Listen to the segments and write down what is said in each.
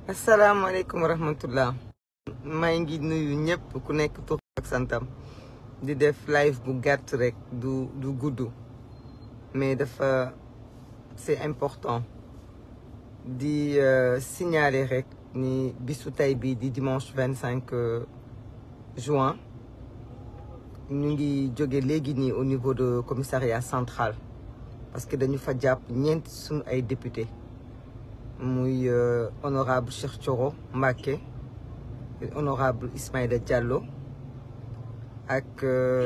asalaamaaleykum wa rahmatullah maa ngi nuyu ñëpp ku nekk tur ak santam di def live bu gàtt rek du du gudd mais dafa c'est important di signaler rek ni bisu tey bi di dimanche vingt cinq juin ñu ngi jóge léegi nii au niveau de commissariat central parce que dañu fa jàpp ñeenti suñu ay député muy honorable Cheikh Thioro Mbacké honorable Ismaïla Diallo ak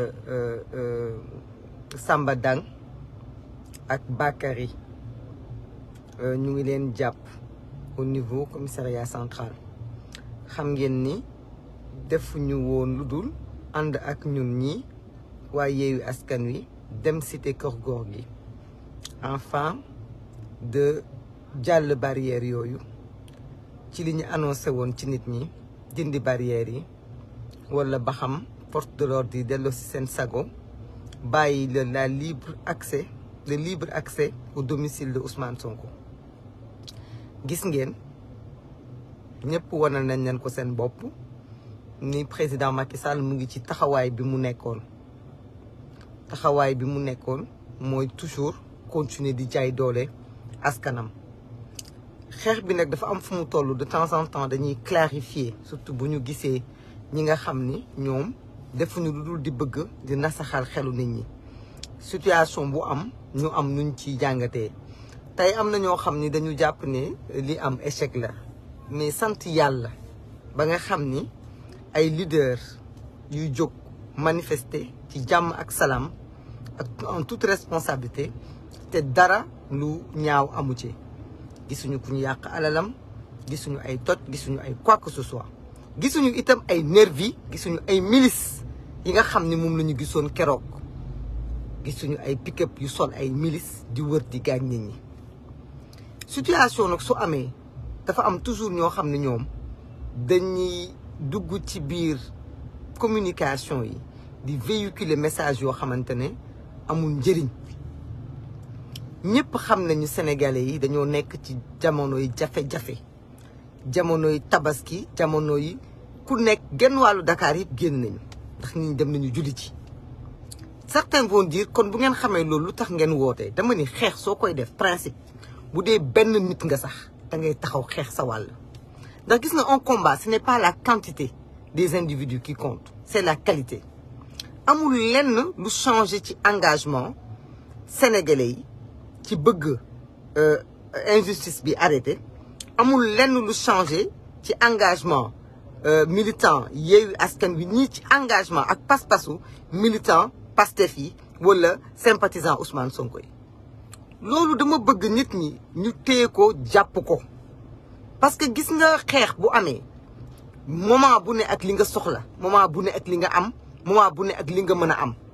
Samba Dang ak Bakary ñu ngi leen jàpp au niveau commissariat central xam ngeen ni defuñu woon lu dul ànd ak ñun ñi waa Yewwi Askan Wi dem cité Keur Gorgui enfin de jàll barrière yooyu ci li ñu annoncé woon ci nit ñi dindi barrière yi wala ba xam force de l'ordre yi delloo si seen sago bàyyi le la libre accès le libre accès au domicile de Ousmane Sonko gis ngeen ñëpp wanal nañ leen ko seen bopp ni président Macky Sall mu ngi ci taxawaay bi mu nekkoon taxawaay bi mu nekkoon mooy toujours continuer di jaay doole askanam xeex bi nag dafa am fu mu toll de temps en temps dañuy clarifier surtout bu ñu gisee ñi nga xam ni ñoom defuñu lu dul di bëgg di nasaxal xelu nit ñi situation bu am ñu am nuñ ci jàngatee tey am na ñoo xam ni dañu jàpp ne li am échec la mais sant yàlla ba nga xam ni ay leader yuy jóg manifester ci jàmm ak salaam ak en toute responsabilité te dara lu ñaaw amu ci gisuñu ku ñu yàq alalam gisuñu ay toj gisuñu ay quoi que ce soit gisuñu itam ay nervi gisuñu ay milice yi nga xam ne moom la ñu gisoon keroog gisuñu ay pick-up yu sol ay milice di wër di gaañ nit ñi situation nag su amee dafa am toujours ñoo xam ne ñoom dañuy dugg ci biir communication yi di véhiculer message yoo xamante ne amul njëriñ ñëpp xam nañu sénégalais yi dañoo nekk ci jamono yi jafe-jafe jamono yi tabaski jamono yi ku nekk genn wàllu Dakar yëpp génn nañu ndax ñi dem nañu julli ci certains vont dire kon bu ngeen xamee loolu lu tax ngeen wootee dama ni xeex soo koy def principe bu dee benn nit nga sax da ngay taxaw xeex sa wàll ndax gis nga un combat ce n'est pas la quantité des individus qui compte c'est la qualité amul lenn lu changer ci engagement sénégalais yi ci bëgg injustice bi arrêté amul lenn lu changé ci engagement militant Yewwi Askan Wi ñii ci engagement ak pas-pasu militant Pastef yi wala sympathisant Ousmane Sonko yi loolu dama bëgg nit ñi ñu téye ko jàpp ko parce que gis nga xeex bu amee moment bu ne ak li nga soxla moment bu ne ak li nga am moment bu ne ak li nga mën a am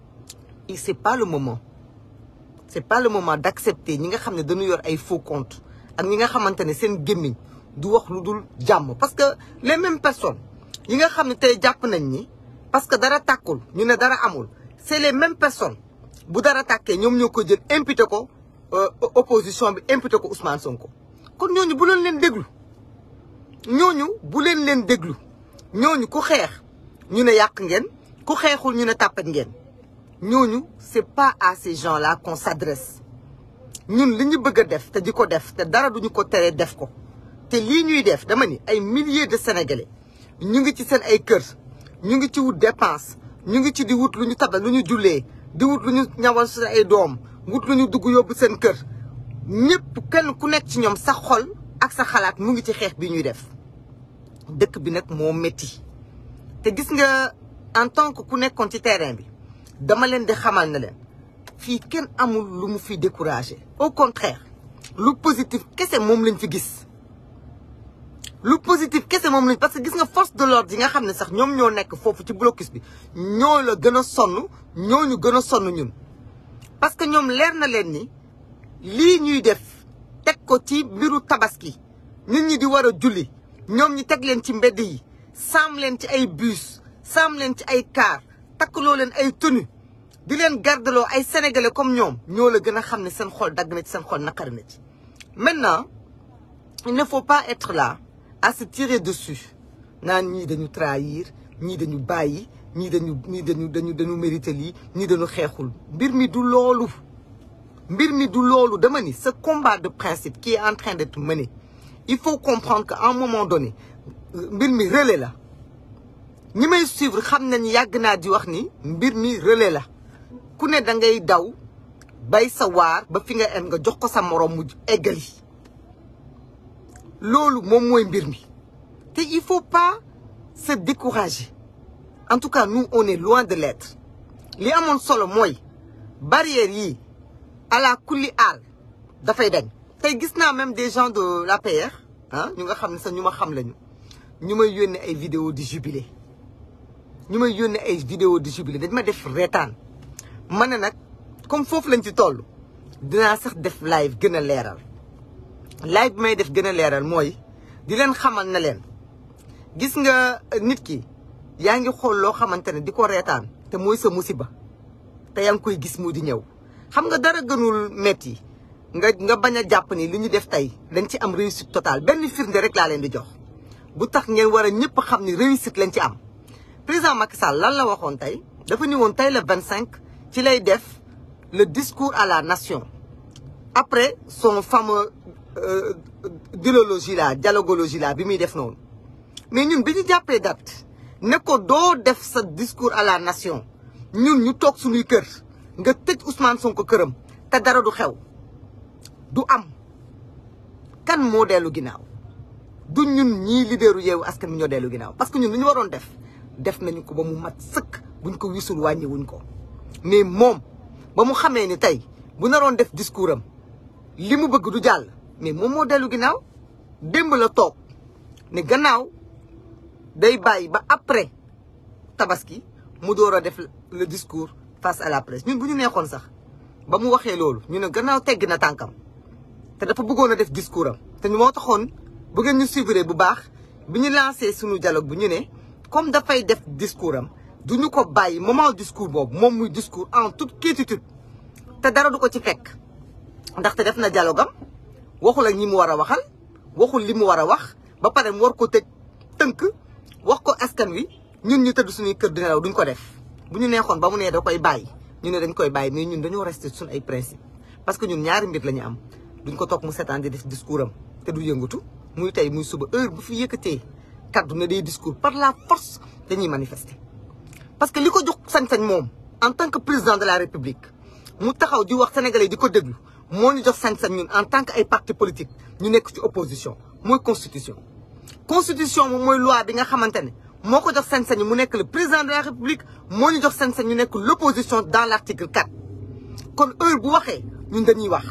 et c'est pas le moment c'est pas le moment d'accepter ñi nga xam ne dañu yor ay faux comptes ak ñi nga xamante ne seen gémmiñ du wax lu dul jàmm parce que les mêmes personnes yi nga xam ne tey jàpp nañ ni parce que dara tàkkul ñu ne dara amul c'est les mêmes personnes bu dara tàkkee ñoom ñoo ko jël imputé ko opposition bi imputé ko Ousmane Sonko kon ñooñu bu leen leen déglu ñooñu bu leen leen déglu ñooñu ku xeex ñu ne yàq ngeen ku xeexul ñu ne tàppat ngeen ñooñu c'est pas à ces gens-là qu'on s'adresse ñun li ñu bëgg a def te di ko def te dara duñu ko teree def ko te lii ñuy def dama ni ay milliers de sénégalais ñu ngi ci seen ay kër ñu ngi ci wut dépense ñu ngi ci di wut lu ñu tabal lu ñu jullee di wut lu ñu ñawal seen ay doom wut lu ñu dugg yóbbu seen kër ñëpp kenn ku nekk ci ñoom sa xol ak sa xalaat mu ngi ci xeex bi ñuy def dëkk bi nag moo métti te gis nga en tant que ku nekkoon ci terrain bi dama leen di xamal na leen fii kenn amul lu mu fi découragé au contraire lu positif kese moom lañ fi gis lu positif kese moom lañ parce que gis nga force de l'ordre yi nga xam ne sax ñoom ñoo nekk foofu ci blocus bi ñoo la gën a sonn ñoo ñu gën a sonn ñun parce que ñoom leer na leen ni lii ñuy def teg ko ci mbiru tabaski nit ñi di war a julli ñoom ñi teg leen ci mbedd yi saam leen ci ay bus saam leen ci ay car takkaloo leen ay tenue di leen gardeloo ay sénégalais comme ñoom ñoo la gën a xam ne seen xol dagg na ci seen xol naqari na ci maintenant il ne faut pas être là à se tirer dessus naan ñii dañu trahir ñii dañu bàyyi ñii dañu ñii dañu dañu dañu mérité lii ñii dañu xeexul mbir mi du loolu mbir mi du loolu dama ni ce combat de principe qui est en train d'être mené il faut comprendre qu'à un moment donné mbir mi relais la ñi may suivre xam nañ yàgg naa di wax ni mbir mi relais la ku ne da ngay daw bay sa waar ba fi nga em nga jox ko sa moroom mu eggali loolu moom mooy mbir mi te il faut pas se décourager en tout cas nous on est loin de l'être li amoon solo mooy barrière yi ala kulli aal dafay dañ tey gis naa même des gens de l'APR ah ñu nga xam ne sax ñu ma xam lañu ñu may yónnee ay vidéo di jubilé ñu may yónnee ay vidéo di jubilé dañ ma def reetaan ma ne nag comme foofu lañ ci toll dinaa sax def live gën a leeral live bi may def gën a leeral mooy di leen xamal na leen gis nga nit ki yaa ngi xool loo xamante ne di ko reetaan te mooy sa musiba te yaa ngi koy gis mu di ñëw xam nga dara gënul metti nga nga bañ a jàpp ni li ñu def tey dañ ci am réussite totale benn firnde rek laa leen di jox bu tax ngeen war a ñëpp xam ni réussite lañ ci am président Macky Sall lan la waxoon tey dafa ni woon tey le 25 ci lay def le discours à la nation après son fameux dialogie la dialogologie la bi muy def noonu mais ñun bi ñu jàppee date ne ko doo def sa discours à la nation ñun ñu toog suñuy kër nga tëj Ousmane Sonko këram te dara du xew du am kan moo dellu ginnaaw du ñun ñii leaderu yeewu askan mi ñoo dellu ginnaaw parce que ñun li ñu waroon def def nañu ko ba mu mat sëkk buñ ko wisul wàññi wuñ ko mais moom ba mu xamee ni tey bu naroon def discours am li mu bëgg du jàll mais moom moo dellu ginnaaw démb la toog ne gannaaw day bàyyi ba après tabaski mu door a def le discours face à la presse ñun bu ñu neexoon sax ba mu waxee loolu ñu ne gannaaw tegg na tànkam te dafa bëggoon a def discours am te ñu moo taxoon bu ngeen ñu suivre bu baax bi ñu lancé suñu dialogue bu ñu ne comme dafay def discours am du ñu ko bàyyi moment discours boobu moom muy discours en toute quiétude te dara du ko ci fekk ndaxte def na dialogue am waxul ak ñi mu war a waxal waxul li mu war a wax ba pare mu war ko tëj tënk wax ko askan wi ñun ñu tëdd suñuy kër di nelaw duñ ko def bu ñu neexoon ba mu nee da koy bàyyi ñu ne dañ koy bàyyi mais ñun dañoo resté suñu ay principe parce que ñun ñaari mbir la ñu am duñ ko toog mu seetaan di def discours am te du yëngatu muy tey muy suba heure bu fi yëkkatee kaddu na day discours par la force dañuy manifester. parce que li ko jox sañ-sañ moom en tant que président de la république mu taxaw di wax sénégalais di ko déglu moo ñu jox sañ-sañ ñun en tant que ay parti politique ñu nekk ci opposition mooy constitution. constitution moom mooy loi bi nga xamante ne moo ko jox sañ-sañ mu nekk le président de la république moo ñu jox sañ-sañ ñu nekk l' opposition dans l' article 4 kon heure bu waxee ñun dañuy wax.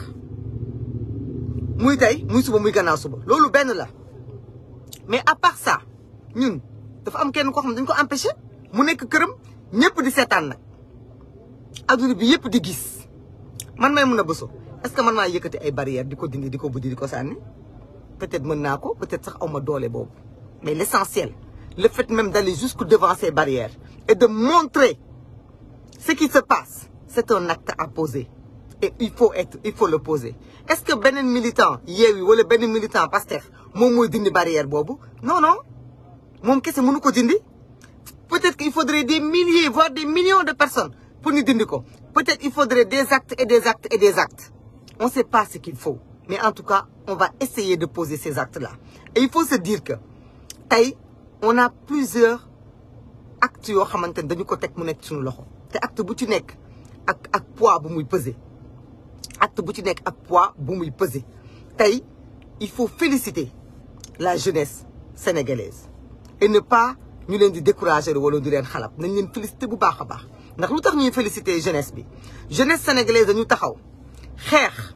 muy tey muy suba muy gannaaw suba loolu benn la mais à part ça ñun dafa am kenn koo xam ne dañ ko empêché mu nekk këram ñëpp di seetaan nag adduna bi yëpp di gis man may mun a bëso est-ce que man maa yëkkati ay barrières di ko dindi di ko buddi di ko sànni peut-être mën naa ko peut-être sax awma doole boobu mais l'essentiel le fait même d'aller jusque devant ces barrières et de montrer ce qui se passe c'est un acte à poser et il faut être il faut le poser est-ce que beneen militant Yewwi wala benn militant Pastef moom mooy dindi barrière boobu non non moom kese mënu ko dindi peut-être qu'il faudrait des milliers voire des millions de personnes pour ñu dindi ko peut-être il faudrait des actes et des actes et des actes on sait pas ce qu'il faut mais en tout cas on va essayer de poser ces actes-là et il faut se dire que tey on a plusieurs actes yoo xamante ne dañu ko teg mu nekk suñu loxo te acte bu ci nekk ak ak poids bu muy peser acte bu ci nekk ak poids bu muy peser tey il faut féliciter la jeunesse sénégalaise et ne pas ñu leen di décourager wala di leen xalab nañ leen féliciter bu baax a baax ndax lu tax ñuy féliciter jeunesse bi jeunesse sénégalaise dañu taxaw xeex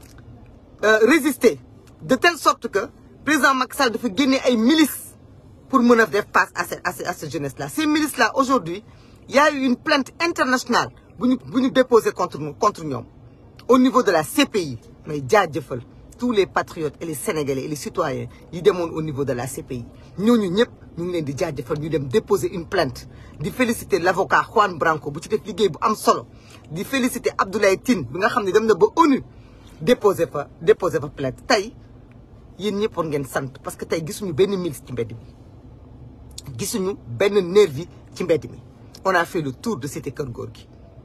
résister de telle sorte que président Macky Sall dafa génne ay milices pour mën a def face à cette à cette jeunesse là ces milices là aujourd'hui il y a eu une plainte internationale bu ñu bu ñu déposé contre nous contre ñoom au niveau de la CPI mais jaajëfal tous les patriotes et les sénégalais et les citoyens yi demoon au niveau de la CPI ñooñu ñëpp ñu ngi leen di jaajëfal ñu dem déposer une plainte di féliciter l'avocat Juan Branco bu ci def liggéey bu am solo di féliciter Abdoulaye Tine bi nga xam ne dem na ba ONU déposer fa déposer fa plainte tey yéen ñëpp war ngeen sant parce que tey gisuñu benn milice ci mbedd mi gisuñu benn nervi ci mbedd mi on a fait le tour de cité Kër Gorgui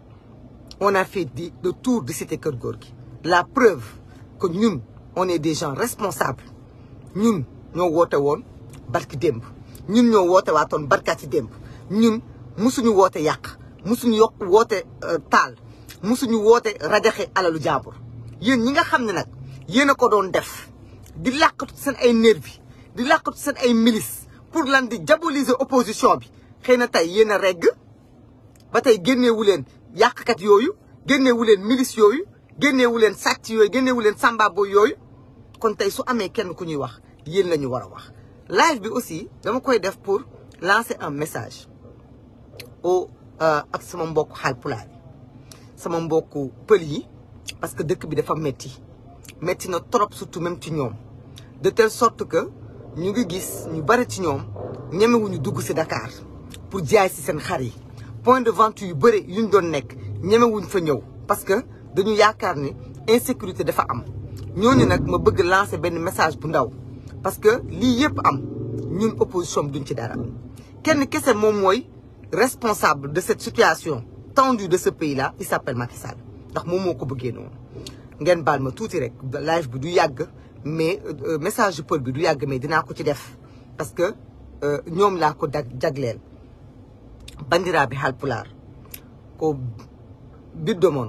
on a fait le tour de cité Kër Gorgui la preuve que ñun on est des gens responsables ñun ñoo woote woon barki démb ñun ñoo woote waatoon barkaati démb ñun musuñu woote yàq musuñu yokk woote taal musuñu woote rajaxe alalu jaambur yéen ñi nga xam ne nag yéen a ko doon def di làqatu seen ay nervi di làqatu seen ay milice pour lan di diaboliser opposition bi xëy na tey yéen a regg ba tey génneewu leen yàqkat yooyu génneewu leen milice yooyu génneewu leen sàcc yooyu génneewu leen sambabo yooyu kon tey su amee kenn ku ñuy wax yéen la ñu war a wax live bi aussi dama koy def pour lancer un message au ak sama mbokku Haalpulaar yi sama mbokku pël yi parce que dëkk bi dafa metti metti na trop surtout même ci ñoom de telle sorte que ñu ngi gis ñu bari ci ñoom ñemewuñu dugg ci Dakar pour jaay ci seen xar yi point de vente yu bëri yu ñu doon nekk ñemewuñ fa ñëw parce que dañu yaakaar ni insécurité dafa am ñooñu nag ma bëgg lancer benn message bu ndaw parce que lii yëpp am ñun opposition bi duñ ci dara kenn kese moom mooy responsable de cette situation tendue de ce pays là il s'appelle Macky Sall ndax moom moo ko bëggee noonu ngeen baal ma tuuti rek live bi du yàgg mais message pël bi du yàgg mais dinaa ko ci def parce que ñoom laa ko dag jagleel bandiraaɓe halpulaar ko biddo moon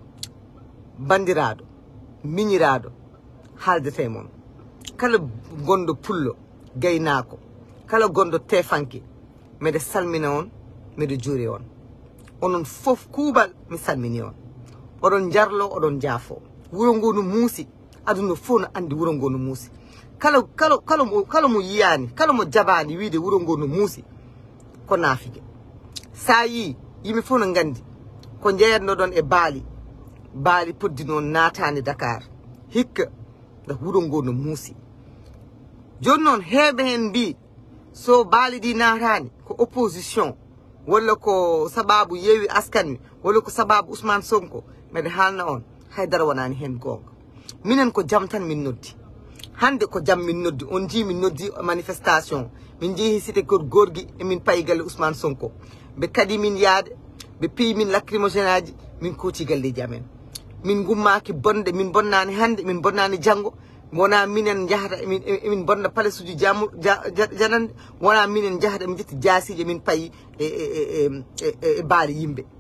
bandiraaɗo miñiraaɗo haaldete moon kala gonɗo pullo gaynaako kala gonɗo tefanke mbeɗa salmina on mbeɗa juuri on onon fof kuuɓal mi salmini on oɗon jarlo oɗon jaafo wuro ngo no muusi aduna fof no andi wuro ngo no muusi kala kala kala mo kala mo yiyani kala mo jabani wiide wuro ngo no muusi ko naafige sa yi yimɓe fof no gandi ko jeeyatno ɗon e baali baali poddi noon naatani dakar hikka nde wuro ngo no muusi joni noon heeɓe hen mbi so baali ɗi naatani ko opposition walla ko sababu yeewi askanmi walla ko sababu ousmane sonko mbeɗa haalna on haydara wonani hen gonga minen ko jaam tan min noddi hande ko jaam min noddi on jii min noddi manifestation min jeehi cité kor gorgui emin payi galle ousmane sonko ɓe kadi min yaade ɓe piyi min lacrymogéne aji min kooti galleji amen min gummaki bonde min bonnani hande min bonnani janggo wona minen jahata emin emin bonna palace uji jamu janande wona minen jahata emin jetti jasiji min payi e e e e baali yimɓe